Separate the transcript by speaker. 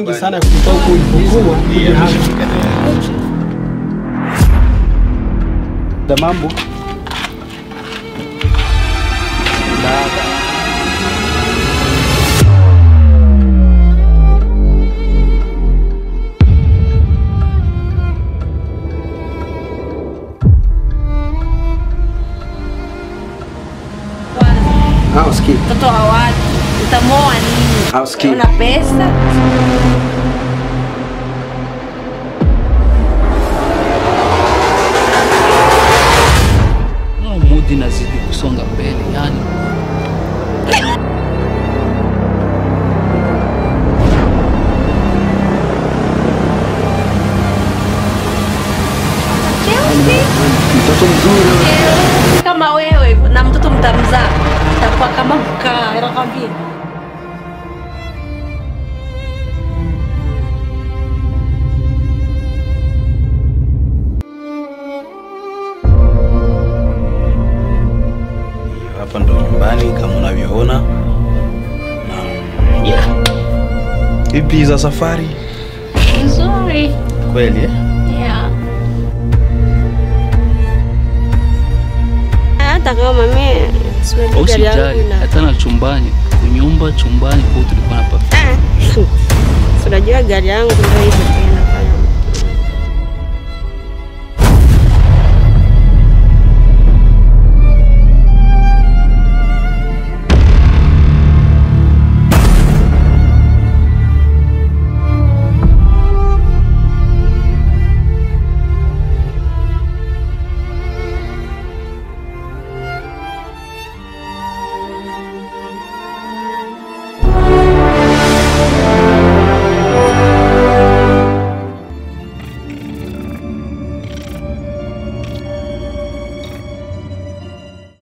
Speaker 1: nyingi sana kutoka huko ulipokuwa kuja hapa. Da mambo hausikii
Speaker 2: Mtoto wa watu utamoa nini?
Speaker 1: hausikii
Speaker 2: Una pesa?
Speaker 3: Naona mudi nazidi kusonga mbele yani
Speaker 1: mtoto mzuri
Speaker 2: Kama wewe na mtoto mtamzaa itakuwa kama mkaa, nakwambia.
Speaker 4: Hapa ndo nyumbani kama unavyoona. Na yeah. Vipi za safari?
Speaker 2: Nzuri.
Speaker 4: Kweli eh?
Speaker 2: Yeah. Hata kama mimi siwezi gari yangu
Speaker 3: usijali
Speaker 2: ina
Speaker 3: hata na chumbani kunyumba chumbani kwa tulikuwa hapa
Speaker 2: Ah, si unajua gari yangu ndio hivyo tena.